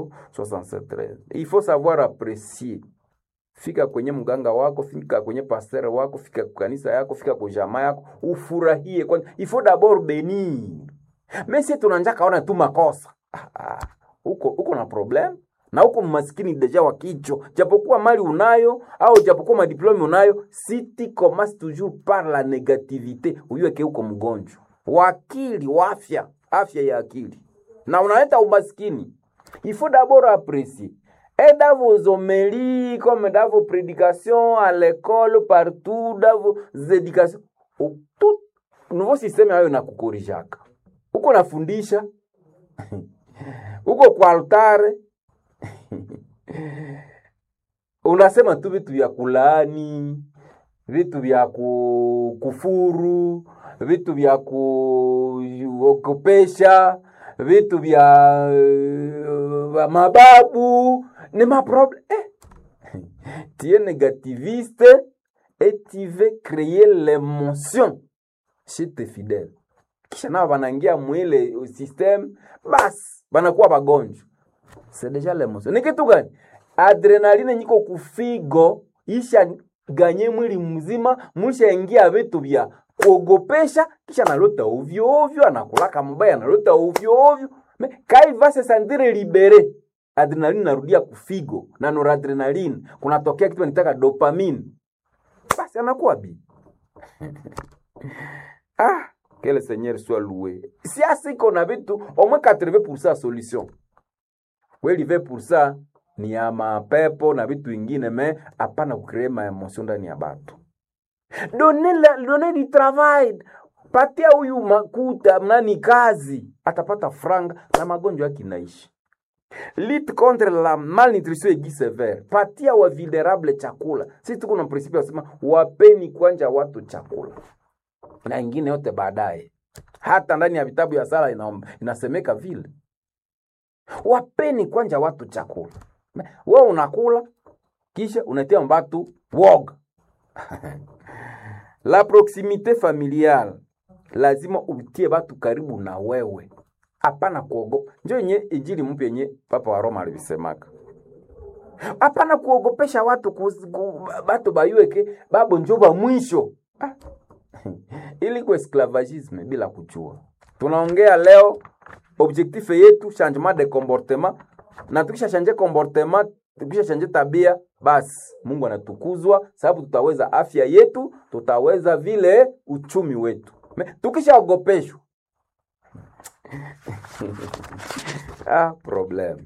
67 il faut savoir apprécier fika kwenye mganga wako fika kwenye pasteur wako fika kwa kanisa yako fika kwa jamaa yako ufurahie kwanza il faut d'abord bénir mais si tunanja kaona tu makosa ah, ah, uko uko na problem na uko maskini deja wa kichwa japokuwa mali unayo au japokuwa madiplome unayo si tu commences toujours par la négativité uyueke uko mgonjwa wa akili wa afya afya ya akili na unaleta umaskini il faut d'abord apprécier et dans vos homélies, comme dans vos prédications, à l'école, partout, dans vos éducations, u- tout nouveau système hayo nakukorijaka uko nafundisha uko kwa altare unasema tu vitu vya kulaani vitu vya ku- kufuru vitu vya kuogopesha vitu vya uh, mababu ni maproblème eh. tu es négativiste et tu veux créer l'émotion chez tes fidèles kisha nao wanaingia mwile system basi wanakuwa wagonjwa c'est déjà l'émotion ni kitu gani adrenaline nyiko kufigo isha ganye mwili mzima mlishaingia vitu vya kuogopesha kisha analota ovyo ovyo anakulaka mbaya analota ovyo ovyo Me- kai va se sentir libere adrenaline narudia kufigo na noradrenaline kunatokea kitu nitaka dopamine basi anakuwa bi ah que le seigneur soit loué siasa iko na vitu au moins 80% solution kweli 20% ni ya mapepo na vitu vingine me hapana kucree maemosio ndani ya batu done, la, done di travail patia huyu makuta nani kazi atapata franga na magonjwa yake inaishi lutte contre la malnutrition aiguë sévère patia wa vulnerable chakula si tuko na principe wasema wapeni kwanja watu chakula na ingine yote baadaye hata ndani ya vitabu ya sala ina, inasemeka vile wapeni kwanja watu chakula we unakula kisha unatia mbatu woga la proximité familiale lazima utie batu karibu na wewe hapana kuogopa njo yenye injili mpya yenye papa wa roma alivisemaka hapana kuogopesha watu kus, ku, batu bayueke babo njo ba mwisho ah. ili ku esclavagisme bila kujua tunaongea leo objectif yetu changement de comportement na tukisha change comportement tukisha change tabia basi mungu anatukuzwa sababu tutaweza afya yetu tutaweza vile uchumi wetu Me- tukishaogopeshwa ah, problem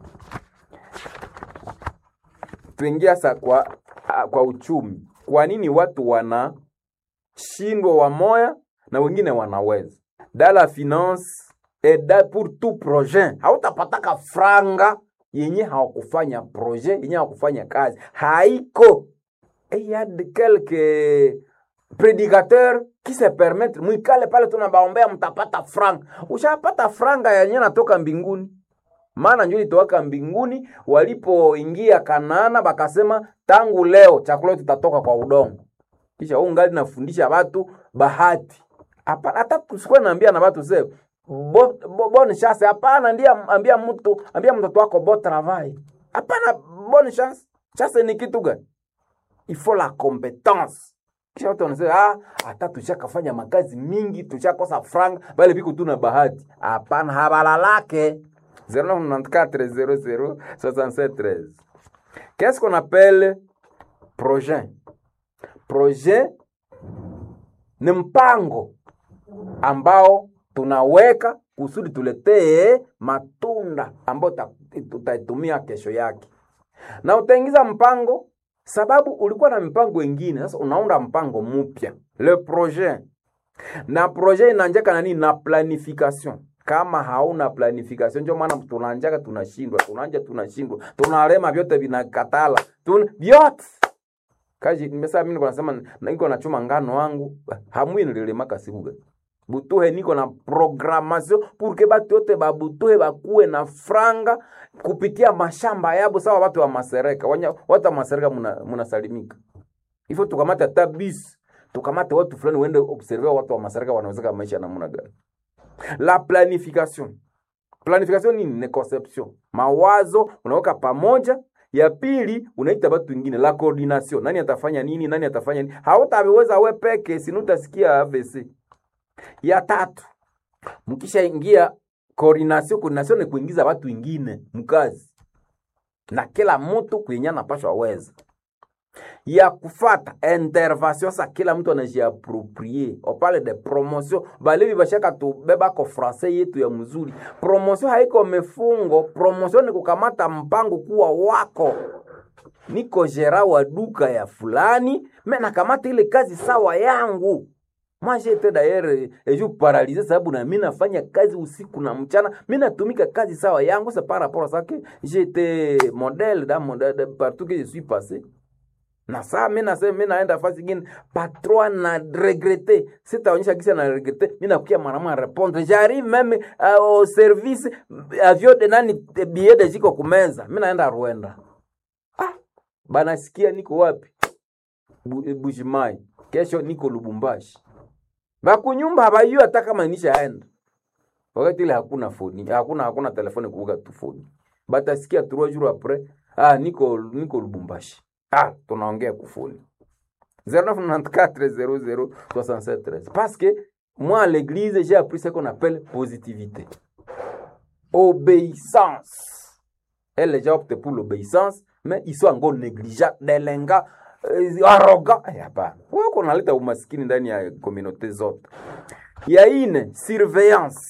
tuingia sa kwa, ah, kwa uchumi kwa nini watu wanashindwa wamoya na wengine wanaweza da la finance et da pour tout projet hautapataka franga yenye hawakufanya projet yenye hawakufanya kazi haiko et y a de quelques prédicateurs qui se permettent mwikale pale tunabaombea mtapata franga ushapata franga yenye natoka mbinguni maana njo ilitowaka mbinguni walipoingia Kanaana, bakasema tangu leo chakula yetu tutatoka kwa udongo. Kisha huu ngali nafundisha watu bahati hapana, hata kusikuwa naambia na watu sasa bo, bo, bonne chance hapana, ndiye ambia mtu ambia mtoto wako bon travail hapana, bonne chance. Chance ni kitu gani? Il faut la compétence kisha watu wanasema ah, hata tushakafanya makazi mingi tushakosa franga, bale biko tu na bahati. Hapana, habalalake 0994 00 Qu'est-ce qu'on appelle projet? Projet ni mpango ambao tunaweka kusudi tuletee matunda ambayo ta- tutaitumia kesho yake, na utaingiza mpango sababu ulikuwa na mipango ingine, sasa unaunda mpango mpya, le projet. Na projet inaanjaka na nini? Na planification. Kama hauna planification, ndio maana tunaanjaka tunashindwa, tunaanja tunashindwa, tunalema, vyote vinakatala, tun vyote kaji nimesema mimi niko nasema niko nachuma ngano wangu hamwi nililemaka sibuga butuhe niko na programmation pour que batu yote babutuhe bakuwe na franga kupitia mashamba yabo sawa watu wa masereka Wanya, watu wa masereka muna, munasalimika ifo tukamate hata bis tukamate watu fulani uende observe watu wa masereka wanawezeka maisha namna gani la planification planification nini ni conception mawazo unaweka pamoja ya pili unaita watu wengine la coordination nani atafanya nini nani atafanya nini hautaweza we peke sinutasikia AVC ya tatu mkishaingia coordination coordination ni kuingiza watu wengine mkazi na kila mtu kwenye anapashwa weza ya kufata intervention sa kila mtu anajiaproprie opale de promotion balevi bashaka tubeba ko francais yetu ya mzuri promotion haiko mefungo promotion ni kukamata mpango kuwa wako niko gera wa duka ya fulani me nakamata ile kazi sawa yangu moi j'étais d'ailleurs et je paralysé sababu na mimi nafanya kazi usiku na mchana mimi natumika kazi sawa yangu c'est par rapport à ça que j'étais modèle dans mon de, partout que je suis passé na saa mi nasema mi naenda fasi ingine patron na regrete sitaonyesha kisa na regrete mi nakukia mwanamwa répondre j'arrive même uh, au service avion de nani billet de jiko kumeza mi naenda Rwanda ah banasikia niko wapi Bu- Bushimai kesho niko Lubumbashi bakunyumba habayua hata kama nishaenda wakati ile hakuna foni hakuna hakuna telefoni kuuga tu foni batasikia trois jours après ah niko niko Lubumbashi ah tunaongea kufoni 0994006713 parce que moi à l'église j'ai appris ce qu'on appelle positivité obéissance elle les gens optent pour l'obéissance mais ils sont encore négligents delenga euh, arrogant Eh, hapana wako naleta umaskini ndani ya communauté zote ya ine surveillance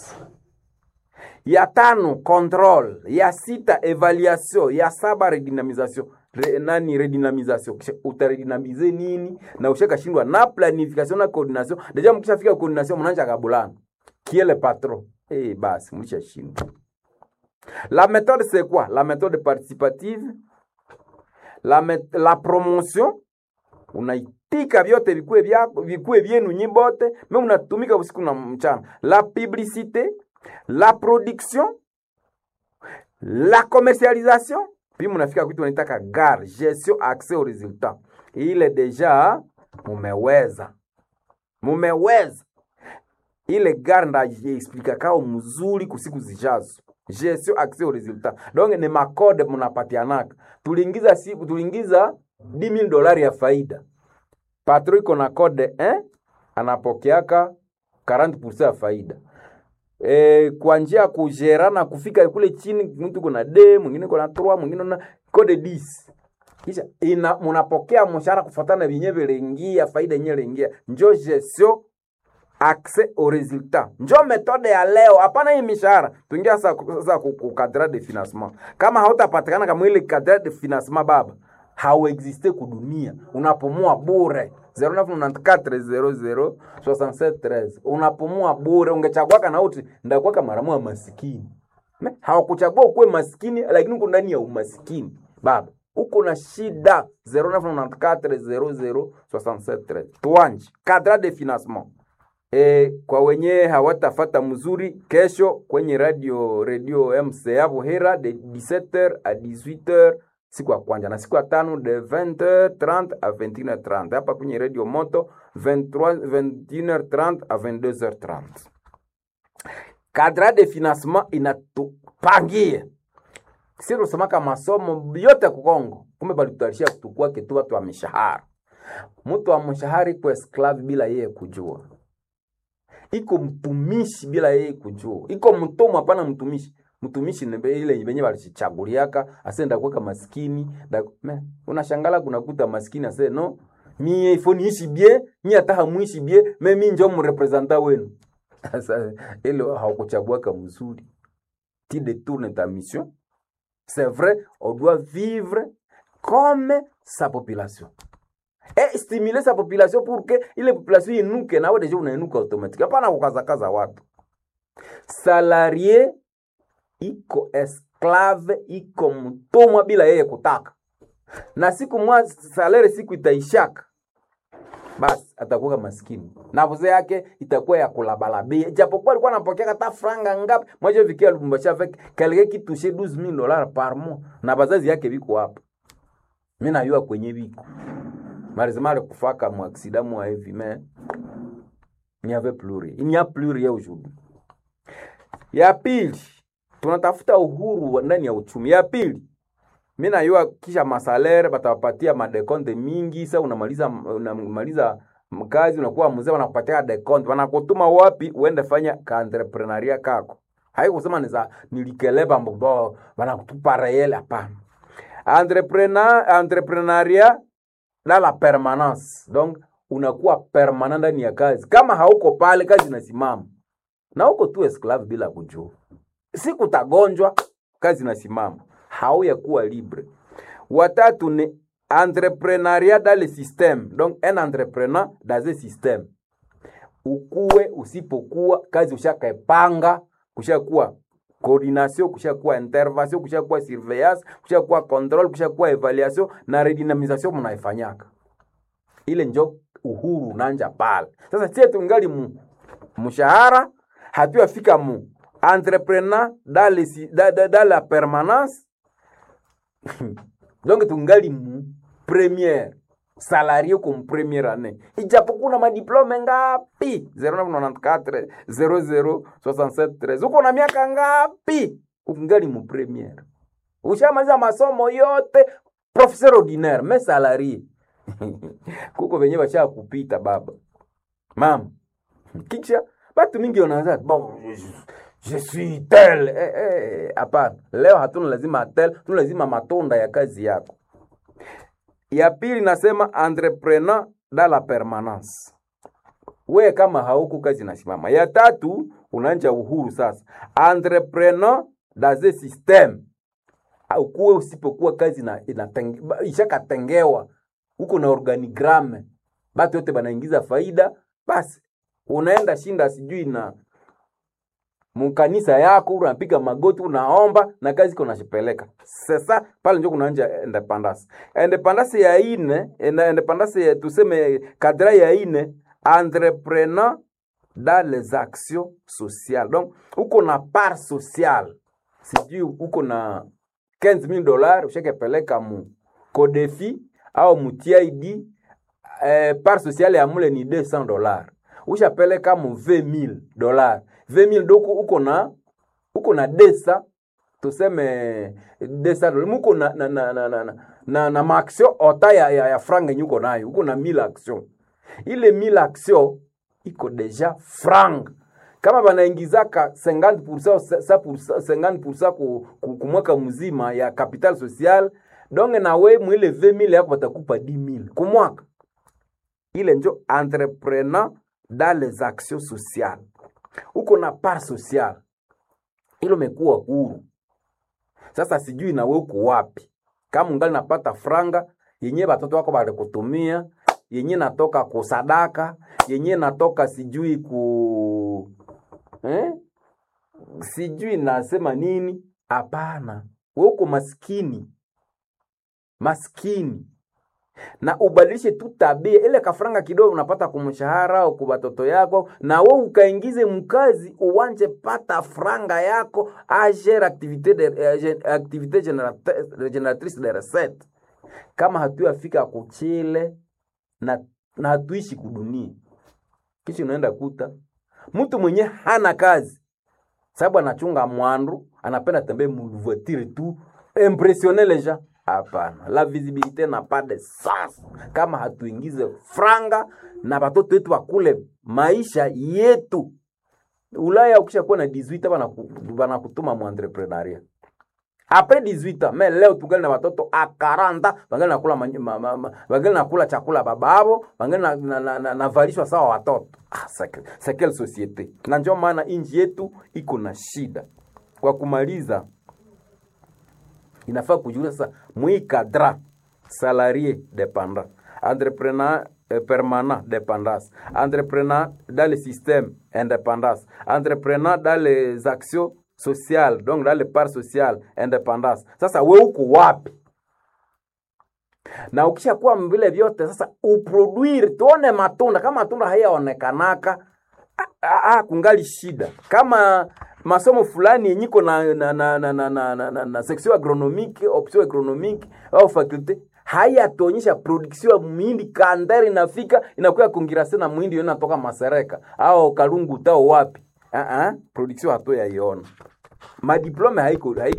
ya tano control ya sita evaluation ya saba redynamisation Re, nani redynamisation Kisha utaredynamize nini na ushakashindwa na planification na coordination deja mkishafika coordination mnaanza kabulana kiele patron eh basi mlishashindwa la méthode c'est quoi la méthode participative la, met, la promotion unaitika vyote vikue vyako vikue vyenu nyi bote me unatumika usiku na mchana la publicité la production la commercialisation puis munafika kwitu wanaitaka gar gestion accès au résultat ile deja mumeweza mumeweza ile gar ndajiexplikakao mzuri kusiku zijazo gestion accès au résultat donc ni makode munapatianaka tuliingiza siku tuliingiza 10000 dolari ya faida patro iko na kode eh? anapokeaka 40% ya faida e, kwa njia ya kujerana kufika kule chini mtu kuna d mwingine kuna 3 mwingine na kode 10 kisha ina munapokea mshahara kufuatana na vyenyewe vilingia faida yenyewe ilingia njo gestion accès au résultat njo metode ya leo hapana hii mishahara tuingia sasa sasa ku- ku cadre de financement kama hautapatikana kama ile cadre de financement baba hauexiste kudunia unapumua bure 0994006713 unapumua bure ungechaguaka na uti ndakuwaka maramu wa masikini Me, hawakuchagua ukuwe maskini lakini uko ndani ya umasikini baba uko na shida 0994006713 twanje cadre de financement E, kwa wenye hawatafata mzuri kesho kwenye radio radio MCA Buhera de 17h à 18h siku ya kwanza na siku ya tano de 20h30 à 21h30 hapa kwenye radio moto 23 21h30 à 22h30 cadre de financement inatupangie si tusemaka masomo yote kukongo kumbe balitutarisha kutukwake tu watu wa mishahara mtu wa mshahara iko esclave bila yeye kujua iko mtumishi bila yeye kujua iko mtumwa hapana mtumishi mtumishi ni be- ile benye balichichaguliaka asenda kuweka maskini da, me, unashangala kunakuta maskini ase no mie ifo niishi bie nyi hata hamuishi bie me mi njo mrepresenta wenu sasa ile haukuchaguaka mzuri ti détourne ta mission c'est vrai on doit vivre comme sa population et stimuler sa population pour que ile population inuke nawe deja unainuka automatique hapana kukazakaza watu salarie iko esclave iko mtumwa bila yeye kutaka na siku mwa salari siku itaishaka basi atakuwa maskini na vuze yake itakuwa ya kulabalabia japokuwa alikuwa anapokea hata franga ngapi mwaje vikia Lubumbashi avec quelqu'un qui touchait 12000 dollars par mois na bazazi yake biko hapa mimi najua kwenye biko malheureusement alikufaka mu accident mu hivi mais il n'y avait plus rien il n'y a plus rien aujourd'hui ya pili tunatafuta uhuru wa- ndani ya uchumi. Ya pili, mi najua kisha masalere batawapatia madekonte mingi. Sa unamaliza unamaliza mkazi unakuwa mzee, wanakupatia dekonte, wanakutuma wapi uende fanya kaentreprenaria kako. Haikusema ni za nilikeleba mbobo wanakutupa reyele, hapana. Entrepreneur, entrepreneuria dans la permanence, donc unakuwa permanent ndani ya kazi. Kama hauko pale, kazi inasimama na uko tu esclave bila kujua. Siku utagonjwa, kazi inasimama, hauya kuwa libre. Watatu ni entrepreneuriat dans le système, donc un entrepreneur dans un système. Ukuwe usipokuwa kazi ushakaepanga, kushakuwa coordination, kushakuwa intervention, kushakuwa surveillance, kushakuwa control, kushakuwa evaluation na redynamisation mnaifanyaka ile njo uhuru unanja pale. Sasa sie tungali mu mshahara hatuyafika mu entrepreneur dans le si- da- da- dans la permanence donc tungali mu première salarie comme première année ijapokuwa na madiplome ngapi 0994 0067 uko na miaka ngapi ukingali mu première ushamaliza masomo yote professeur ordinaire mais salarie kuko venye basha kupita baba mama kisha batu mingi wanaanza bon je, je suis tel eh, eh, hapana leo hatuna lazima tel tuna lazima matunda ya kazi yako ya pili nasema entrepreneur dans la permanence we kama hauko kazi inasimama ya tatu unaanja uhuru sasa entrepreneur dans un système ukuwe usipokuwa kazi na inatenge- ba- ishakatengewa huko na organigramme batu yote banaingiza faida basi unaenda shinda sijui na mukanisa yako unapiga magoti unaomba na kazi iko nashipeleka sasa pale njo kunaanja independence independence ya ine ina- independence ya tuseme kadra ya ine entrepreneur dans les actions sociales donc uko na part sociale sijui uko na 15000 dollars ushakepeleka mu kodefi au mu TID eh, part sociale ya mule ni 200 dollars ushapeleka mu 20000 dollars 20000 doko uko na uko na desa tuseme desa dollars muko na na na na na, na, na, na maaction ota ya, ya, ya franga yenye uko nayo uko na 1000 action ile 1000 action iko deja franga kama banaingizaka 50% sa- 50% ku, ku, ku mwaka mzima ya capital social donge na we mwile 20000 yako batakupa 10000 ku mwaka ile njo entrepreneur dans les actions sociales uko na part sociale ile umekuwa huru sasa sijui na we uko wapi kama ungali napata franga yenye batoto wako balikutumia yenye natoka kusadaka yenye natoka sijui ku eh? sijui nasema nini hapana we uko maskini maskini na ubadilishe tu tabia ile kafranga kidogo unapata kumshahara au kwa watoto yako na we ukaingize mkazi uwanje pata franga yako agere activité de, eh, gen- activité générate- génératrice de recette kama hatuyafika kuchile na, na hatuishi kudunia kisha unaenda kuta mtu mwenye hana kazi sababu anachunga mwandu anapenda tembee muvoitire tu impressionner les gens hapana la visibilité n'a pas de sens kama hatuingize franga na batoto wetu wakule maisha yetu ulaya ukishakuwa na 18 banaku- banakutuma mu entrepreneuria apres 18 ans mais leo tungali na watoto a 40 bangali nakula manyi- ma, ma, ma, bangali nakula chakula bababo bangali na, na, na, na, navalishwa sawa watoto ah, c'est- c'est quelle société na ndio maana inji yetu iko na shida kwa kumaliza inafaa kujulia sasa mwi cadra salarié dépendant entrepreneur eh, permanent dépendance entrepreneur dans le système indépendance entrepreneur dans les actions sociales donc dans les parts sociales indépendance sasa we uko wapi na ukishakuwa vile vyote sasa uproduire tuone matunda kama matunda hayaonekanaka ah, ah, kungali shida kama masomo fulani yenyiko na, na, na, na, na, na, na, na, na section agronomique option agronomique au faculte hayatuonyesha production ya muhindi kandari inafika inakuya kongirase na muhindi yo inatoka masereka au kalungu tao wapi uh -uh, production hatu yaiona madiplome haiko, haiko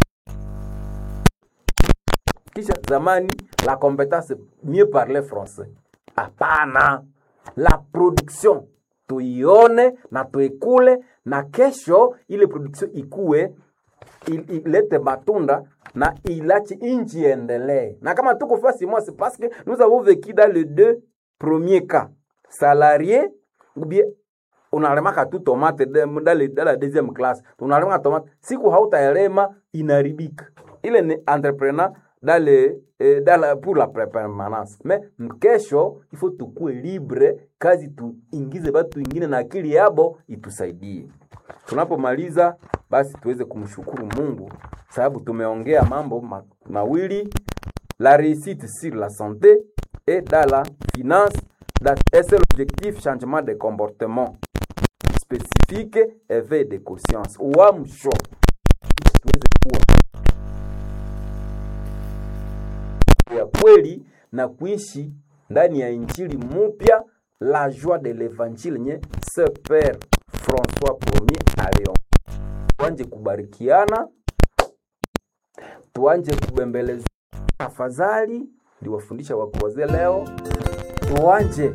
kisha zamani la compétence mieux parler français hapana la production tuione na tuikule na kesho ile production ikue il- ilete matunda na ilache inchi iendelee na kama tuko fasi moi c'est parce que nous avons vécu dans les deux premiers cas salarié ou bien unalemaka tu tomate de- dans le- dans la deuxième classe unalemaka tomate siku hautaelema inaribika ile ni entrepreneur dans le, eh, dans la, pour la pre- permanence mais mkesho ifo tukue libre kazi tuingize batu ingine na akili yabo itusaidie tunapomaliza basi tuweze kumshukuru mungu sababu tumeongea mambo ma, mawili la réussite sur la santé et dans la finance dans- et c'est l'objectif changement de comportement spécifique éveil de conscience uamsho tuweze kuwa ya kweli na kuishi ndani ya injili mupya la joie de l'évangile nye ce père françois premier alion tuanje kubarikiana tuanje kubembeleza tafadhali ndiwafundisha wakuwazee leo tuanje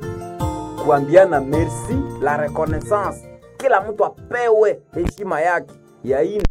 kuambiana merci la reconnaissance kila mtu apewe heshima yake ya ine